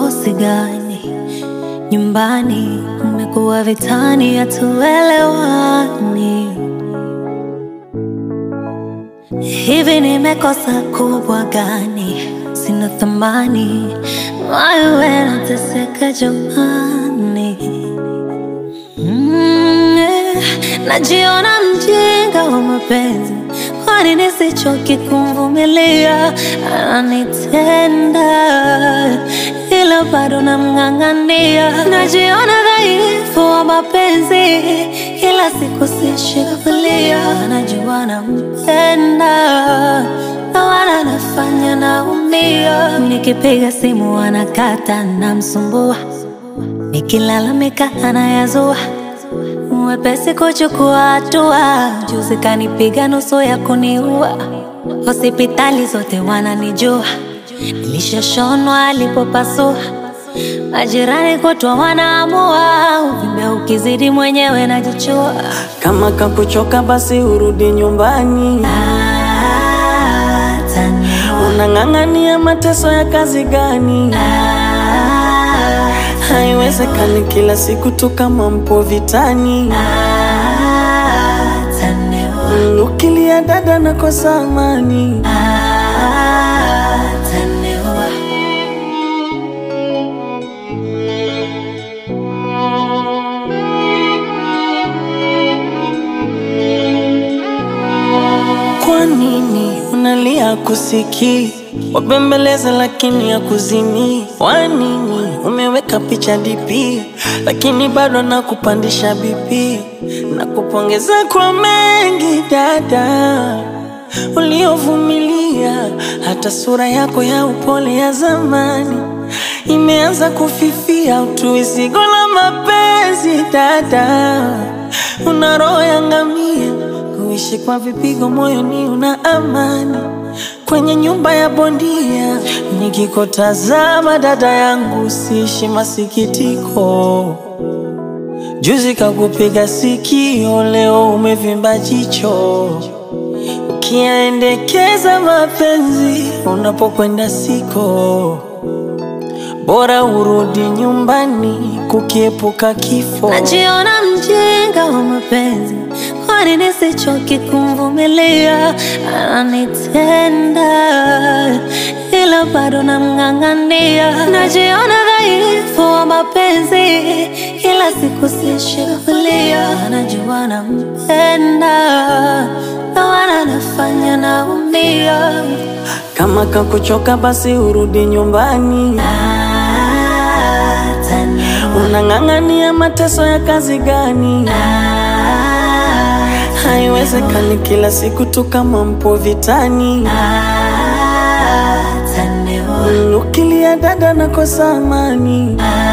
mikosi gani? Nyumbani kumekuwa vitani, hatuelewani. Hivi nimekosa kubwa gani? Sina thamani, wewe nateseka jamani. Mm, eh, najiona mjinga wa mapenzi, kwani nisichoki kumvumilia? Ananitenda ila bado namng'ang'ania. Najiona dhaifu wa mapenzi, kila siku sishikilia. Najua nampenda na wala nafanya naumia. Nikipiga simu anakata, namsumbua Nikilalamika anayazua, mwepesi kuchukua hatua. Juzi kanipiga nusu ya kuniua, hospitali zote wananijua, nilishashonwa alipopasua. Majirani kutwa wanaamua, uvimbe ukizidi mwenyewe najichua. Kama kakuchoka basi urudi nyumbani. Ataniua, Unang'ang'ania mateso ya kazi gani? Haiwezekani kila siku tu kama mpo vitani. ataniua, Mm, Ukilia dada nakosa amani. ataniua. Kwa nini unalia kusikii? Wabembeleza lakini ya kuzimii. Kwa nini umeweka picha DP lakini bado nakupandisha BP? Nakupongeza kwa mengi dada uliovumilia, hata sura yako ya upole ya zamani imeanza kufifia. Utuizigo la mapenzi dada, una roho ya ngamia kuishi kwa vipigo moyoni, una amani kwenye nyumba ya bondia. Nikikutazama dada yangu, siishi masikitiko. Juzi kakupiga sikio, leo umevimba jicho. Ukiendekeza mapenzi unapokwenda siko, bora urudi nyumbani kukiepuka kifo. Najiona mjinga wa mapenzi, kwani nisichoki kumvumilia? Ananitenda ila bado namng'ang'ania. Najiona dhaifu wa mapenzi, kila siku sishikilia. Najua nampenda na wala nafanya naumia. Kama kakuchoka basi urudi nyumbani. Ataniua, Unang'ang'ania mateso ya kazi gani? Haiwezekani kila siku tu kama mpo vitani. ataniua. Mm, Ukilia dada nakosa amani.